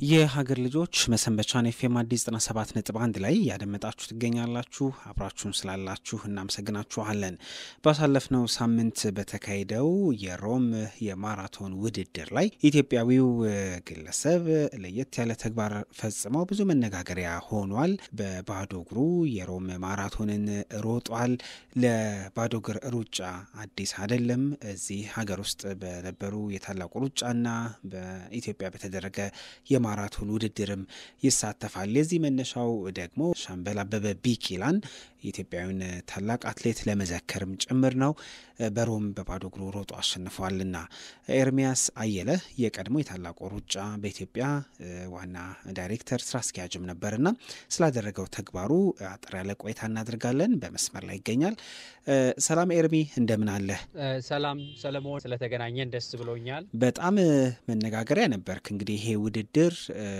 የሀገር ልጆች መሰንበቻን ኤፍኤም አዲስ 97 ነጥብ አንድ ላይ ያደመጣችሁ ትገኛላችሁ። አብራችሁን ስላላችሁ እናመሰግናችኋለን። ባሳለፍነው ሳምንት በተካሄደው የሮም የማራቶን ውድድር ላይ ኢትዮጵያዊው ግለሰብ ለየት ያለ ተግባር ፈጽመው ብዙ መነጋገሪያ ሆኗል። በባዶ እግሩ የሮም ማራቶንን ሮጧል። ለባዶ እግር ሩጫ አዲስ አይደለም። እዚህ ሀገር ውስጥ በነበሩ የታላቁ ሩጫና በኢትዮጵያ በተደረገ የማራቶን ውድድርም ይሳተፋል። የዚህ መነሻው ደግሞ ሻምበል አበበ ቢቂላን የኢትዮጵያዊን ታላቅ አትሌት ለመዘከርም ጭምር ነው። በሮም በባዶ እግሩ ሮጦ አሸንፏልና። ኤርሚያስ አየለ የቀድሞ የታላቁ ሩጫ በኢትዮጵያ ዋና ዳይሬክተር ስራ አስኪያጅም ነበርና ስላደረገው ተግባሩ አጠር ያለ ቆይታ እናደርጋለን። በመስመር ላይ ይገኛል። ሰላም ኤርሚ፣ እንደምን አለ? ሰላም ሰለሞን፣ ስለተገናኘን ደስ ብሎኛል። በጣም መነጋገሪያ ነበርክ። እንግዲህ ይሄ ውድድር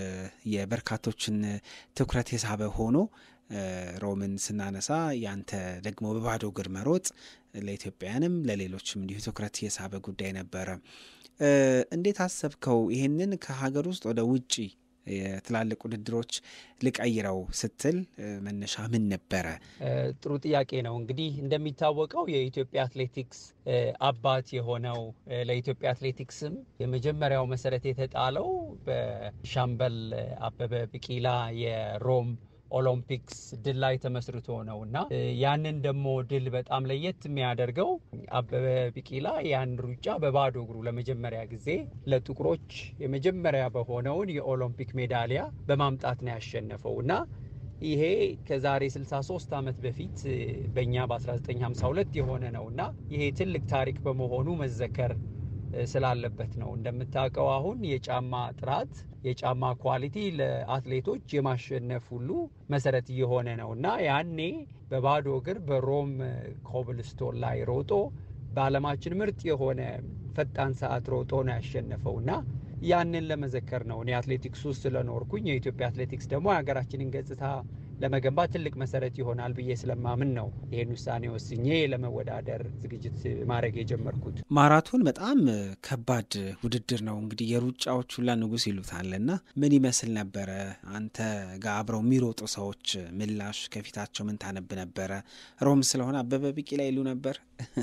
የበርካቶችን ትኩረት የሳበ ሆኖ ሮምን ስናነሳ ያንተ ደግሞ በባዶ እግር መሮጥ ለኢትዮጵያውያንም ለሌሎችም እንዲሁ ትኩረት የሳበ ጉዳይ ነበረ። እንዴት አሰብከው? ይሄንን ከሀገር ውስጥ ወደ ውጪ የትላልቅ ውድድሮች ልቀይረው ስትል መነሻ ምን ነበረ? ጥሩ ጥያቄ ነው። እንግዲህ እንደሚታወቀው የኢትዮጵያ አትሌቲክስ አባት የሆነው ለኢትዮጵያ አትሌቲክስም የመጀመሪያው መሰረት የተጣለው በሻምበል አበበ ቢቂላ የሮም ኦሎምፒክስ ድል ላይ ተመስርቶ ነው እና ያንን ደግሞ ድል በጣም ለየት የሚያደርገው አበበ ቢቂላ ያን ሩጫ በባዶ እግሩ ለመጀመሪያ ጊዜ ለጥቁሮች የመጀመሪያ በሆነውን የኦሎምፒክ ሜዳሊያ በማምጣት ነው ያሸነፈው እና ይሄ ከዛሬ 63 ዓመት በፊት በእኛ በ1952 የሆነ ነው እና ይሄ ትልቅ ታሪክ በመሆኑ መዘከር ስላለበት ነው። እንደምታውቀው አሁን የጫማ ጥራት የጫማ ኳሊቲ ለአትሌቶች የማሸነፍ ሁሉ መሰረት እየሆነ ነው እና ያኔ በባዶ እግር በሮም ኮብልስቶን ላይ ሮጦ በዓለማችን ምርጥ የሆነ ፈጣን ሰዓት ሮጦ ነው ያሸነፈው እና ያንን ለመዘከር ነው። እኔ አትሌቲክስ ውስጥ ስለኖርኩኝ የኢትዮጵያ አትሌቲክስ ደግሞ የሀገራችንን ገጽታ ለመገንባት ትልቅ መሰረት ይሆናል ብዬ ስለማምን ነው ይህን ውሳኔ ወስኜ ለመወዳደር ዝግጅት ማድረግ የጀመርኩት። ማራቶን በጣም ከባድ ውድድር ነው። እንግዲህ የሩጫዎች ሁላ ንጉሥ ይሉታል እና ምን ይመስል ነበረ? አንተ ጋር አብረው የሚሮጡ ሰዎች ምላሽ ከፊታቸው ምን ታነብ ነበረ? ሮም ስለሆነ አበበ ቢቂላ ይሉ ነበር።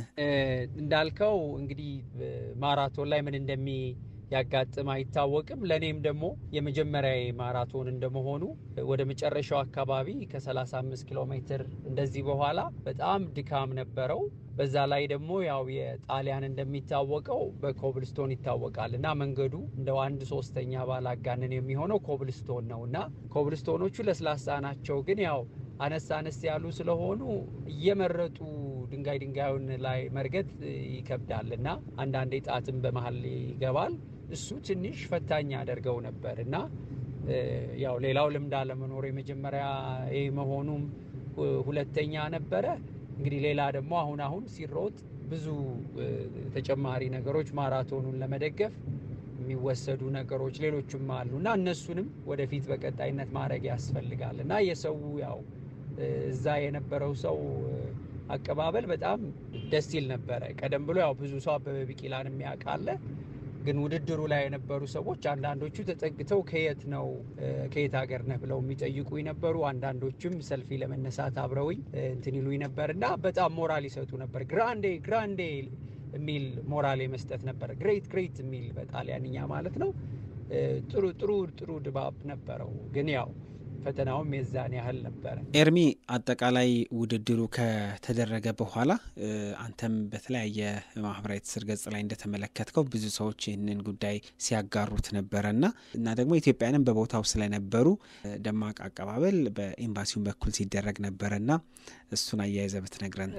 እንዳልከው እንግዲህ ማራቶን ላይ ምን እንደሚ ያጋጥም አይታወቅም። ለእኔም ደግሞ የመጀመሪያ ማራቶን እንደመሆኑ ወደ መጨረሻው አካባቢ ከ35 ኪሎ ሜትር እንደዚህ በኋላ በጣም ድካም ነበረው። በዛ ላይ ደግሞ ያው የጣሊያን እንደሚታወቀው በኮብልስቶን ይታወቃል እና መንገዱ እንደው አንድ ሶስተኛ ባላጋንን የሚሆነው ኮብልስቶን ነው እና ኮብልስቶኖቹ ለስላሳ ናቸው፣ ግን ያው አነስ አነስ ያሉ ስለሆኑ እየመረጡ ድንጋይ ድንጋዩን ላይ መርገጥ ይከብዳል እና አንዳንዴ ጣትም በመሀል ይገባል። እሱ ትንሽ ፈታኝ ያደርገው ነበር እና ያው ሌላው ልምድ አለመኖር የመጀመሪያ መሆኑም ሁለተኛ ነበረ። እንግዲህ ሌላ ደግሞ አሁን አሁን ሲሮጥ ብዙ ተጨማሪ ነገሮች ማራቶኑን ለመደገፍ የሚወሰዱ ነገሮች ሌሎችም አሉ እና እነሱንም ወደፊት በቀጣይነት ማድረግ ያስፈልጋል እና የሰው ያው እዛ የነበረው ሰው አቀባበል በጣም ደስ ይል ነበረ። ቀደም ብሎ ያው ብዙ ሰው አበበ ቢቂላን የሚያውቃለ ግን ውድድሩ ላይ የነበሩ ሰዎች አንዳንዶቹ ተጠግተው ከየት ነው ከየት ሀገር ነህ ብለው የሚጠይቁ ነበሩ። አንዳንዶቹም ሰልፊ ለመነሳት አብረውኝ እንትን ይሉኝ ነበር እና በጣም ሞራል ይሰጡ ነበር። ግራንዴ ግራንዴ የሚል ሞራል የመስጠት ነበር። ግሬት ግሬት የሚል በጣሊያንኛ ማለት ነው። ጥሩ ጥሩ ጥሩ ድባብ ነበረው ግን ያው ፈተናውም የዛን ያህል ነበረ። ኤርሚ፣ አጠቃላይ ውድድሩ ከተደረገ በኋላ አንተም በተለያየ ማህበራዊ ትስስር ገጽ ላይ እንደተመለከትከው ብዙ ሰዎች ይህንን ጉዳይ ሲያጋሩት ነበረና እና ደግሞ ኢትዮጵያንም በቦታው ስለነበሩ ደማቅ አቀባበል በኤምባሲውን በኩል ሲደረግ ነበረና እሱን አያይዘ ብትነግረን።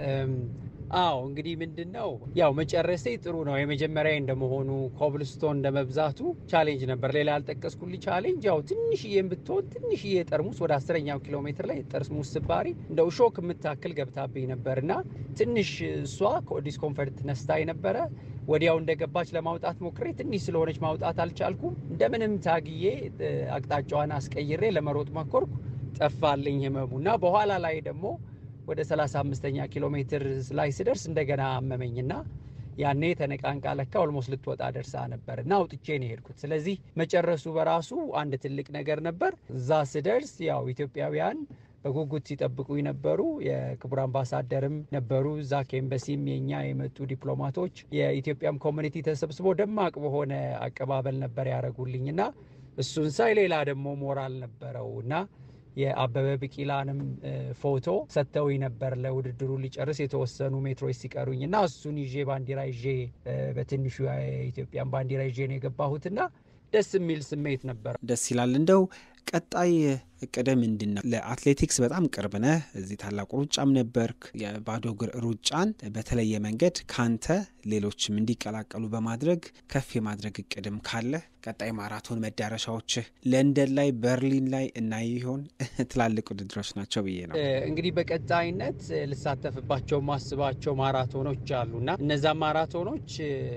አዎ እንግዲህ ምንድን ነው ያው መጨረሴ ጥሩ ነው። የመጀመሪያ እንደመሆኑ ኮብልስቶን እንደመብዛቱ ቻሌንጅ ነበር። ሌላ ያልጠቀስኩልህ ቻሌንጅ ያው ትንሽዬም ብትሆን ትንሽዬ ጠርሙስ ወደ አስረኛው ኪሎ ሜትር ላይ ጠርሙስ ስባሪ እንደው ሾክ የምታክል ገብታብኝ ነበር እና ትንሽ እሷ ዲስኮንፈርት ነስታኝ ነበረ። ወዲያው እንደገባች ለማውጣት ሞክሬ ትንሽ ስለሆነች ማውጣት አልቻልኩም። እንደምንም ታግዬ አቅጣጫዋን አስቀይሬ ለመሮጥ መኮርኩ። ጠፋልኝ ህመሙ እና በኋላ ላይ ደግሞ ወደ 35ኛ ኪሎ ሜትር ላይ ስደርስ እንደገና አመመኝና ያኔ ተነቃንቃ ለካ ኦልሞስት ልትወጣ ደርሳ ነበር እና አውጥቼ ነው የሄድኩት። ስለዚህ መጨረሱ በራሱ አንድ ትልቅ ነገር ነበር። እዛ ስደርስ ያው ኢትዮጵያውያን በጉጉት ሲጠብቁ ነበሩ። የክቡር አምባሳደርም ነበሩ እዛ ከኤምበሲም የኛ የመጡ ዲፕሎማቶች፣ የኢትዮጵያም ኮሚኒቲ ተሰብስቦ ደማቅ በሆነ አቀባበል ነበር ያደረጉልኝ እና እሱን ሳይ ሌላ ደግሞ ሞራል ነበረው እና የአበበ ቢቂላንም ፎቶ ሰጥተውኝ ነበር ለውድድሩ ሊጨርስ የተወሰኑ ሜትሮች ሲቀሩኝ እና እሱን ይዤ ባንዲራ ይዤ በትንሹ የኢትዮጵያን ባንዲራ ይዤ ነው የገባሁትና ደስ የሚል ስሜት ነበር። ደስ ይላል። እንደው ቀጣይ እቅድ ምንድን ነው? ለአትሌቲክስ በጣም ቅርብ ነህ። እዚህ ታላቁ ሩጫም ነበርክ። የባዶ እግር ሩጫን በተለየ መንገድ ካንተ ሌሎችም እንዲቀላቀሉ በማድረግ ከፍ የማድረግ እቅድም ካለ ቀጣይ ማራቶን መዳረሻዎችህ ለንደን ላይ፣ በርሊን ላይ እናይ ይሆን? ትላልቅ ውድድሮች ናቸው ብዬ ነው። እንግዲህ በቀጣይነት ልሳተፍባቸው ማስባቸው ማራቶኖች አሉና እነዛ ማራቶኖች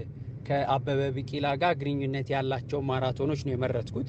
ከአበበ ቢቂላ ጋር ግንኙነት ያላቸው ማራቶኖች ነው የመረጥኩት።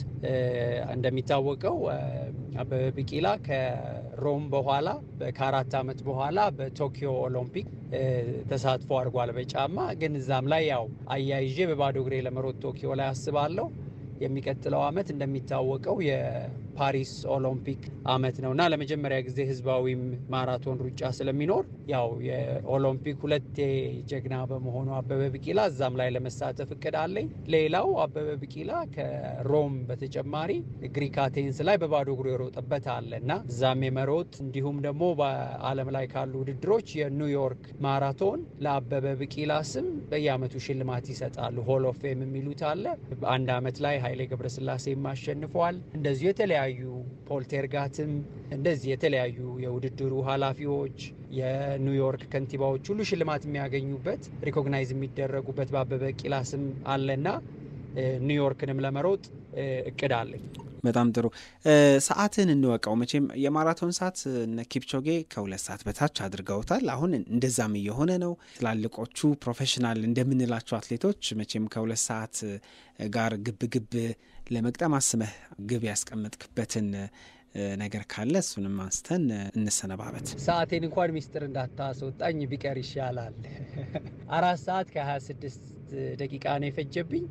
እንደሚታወቀው አበበ ቢቂላ ከሮም በኋላ ከአራት ዓመት በኋላ በቶኪዮ ኦሎምፒክ ተሳትፎ አድርጓል በጫማ ግን እዛም ላይ ያው አያይዤ በባዶ እግሬ ለመሮጥ ቶኪዮ ላይ አስባለሁ። የሚቀጥለው ዓመት እንደሚታወቀው የፓሪስ ኦሎምፒክ ዓመት ነው እና ለመጀመሪያ ጊዜ ህዝባዊም ማራቶን ሩጫ ስለሚኖር ያው የኦሎምፒክ ሁለቴ ጀግና በመሆኑ አበበ ቢቂላ እዛም ላይ ለመሳተፍ እቅድ አለኝ። ሌላው አበበ ቢቂላ ከሮም በተጨማሪ ግሪክ አቴንስ ላይ በባዶ እግሩ የሮጠበት አለ እና እዛም የመሮጥ እንዲሁም ደግሞ በዓለም ላይ ካሉ ውድድሮች የኒውዮርክ ማራቶን ለአበበ ቢቂላ ስም በየዓመቱ ሽልማት ይሰጣሉ። ሆል ኦፍ ፌም የሚሉት አለ። በአንድ ዓመት ላይ ኃይሌ ገብረስላሴም አሸንፈዋል። እንደዚሁ የተለያዩ ፖልቴርጋትም እንደዚህ የተለያዩ የውድድሩ ኃላፊዎች የኒውዮርክ ከንቲባዎች ሁሉ ሽልማት የሚያገኙበት ሪኮግናይዝ የሚደረጉበት በአበበ ቢቂላ ስም አለና ኒውዮርክንም ለመሮጥ እቅድ አለኝ። በጣም ጥሩ ሰዓትን እንወቀው። መቼም የማራቶን ሰዓት እነ ኪፕቾጌ ከሁለት ሰዓት በታች አድርገውታል። አሁን እንደዛም እየሆነ ነው። ትላልቆቹ ፕሮፌሽናል እንደምንላቸው አትሌቶች መቼም ከሁለት ሰዓት ጋር ግብ ግብ ለመቅጠም አስመህ ግብ ያስቀመጥክበትን ነገር ካለ እሱንም አንስተን እንሰነባበት። ሰዓቴን እንኳን ሚስጥር እንዳታስወጣኝ ቢቀር ይሻላል። አራት ሰዓት ከ26 ደቂቃ ነው የፈጀብኝ።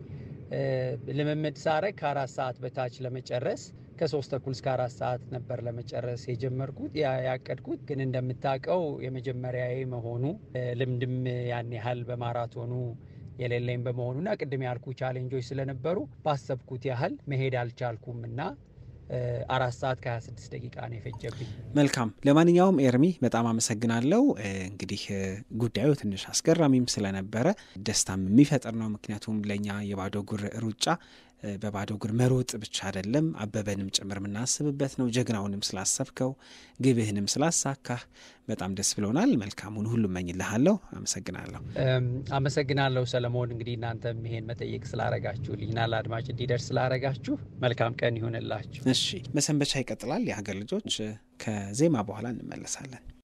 ልምምድ ሳረግ ከአራት ሰዓት በታች ለመጨረስ ከሶስት ተኩል እስከ አራት ሰዓት ነበር ለመጨረስ የጀመርኩት ያቀድኩት። ግን እንደምታውቀው የመጀመሪያዬ መሆኑ ልምድም ያን ያህል በማራቶኑ የሌለኝ በመሆኑና ቅድም ያልኩ ቻሌንጆች ስለነበሩ ባሰብኩት ያህል መሄድ አልቻልኩም እና አራት ሰዓት ከ26 ደቂቃ ነው የፈጀብኝ። መልካም። ለማንኛውም ኤርሚ በጣም አመሰግናለሁ። እንግዲህ ጉዳዩ ትንሽ አስገራሚም ስለነበረ ደስታም የሚፈጥር ነው። ምክንያቱም ለእኛ የባዶ እግር ሩጫ በባዶ እግር መሮጥ ብቻ አይደለም፣ አበበንም ጭምር የምናስብበት ነው። ጀግናውንም ስላሰብከው ግብህንም ስላሳካህ በጣም ደስ ብሎናል። መልካሙን ሁሉ እመኝልሃለሁ። አመሰግናለሁ። አመሰግናለሁ ሰለሞን። እንግዲህ እናንተም ይሄን መጠየቅ ስላረጋችሁልኝና ለአድማጭ እንዲደርስ ስላረጋችሁ መልካም ቀን ይሁንላችሁ። እሺ፣ መሰንበቻ ይቀጥላል። የሀገር ልጆች ከዜማ በኋላ እንመለሳለን።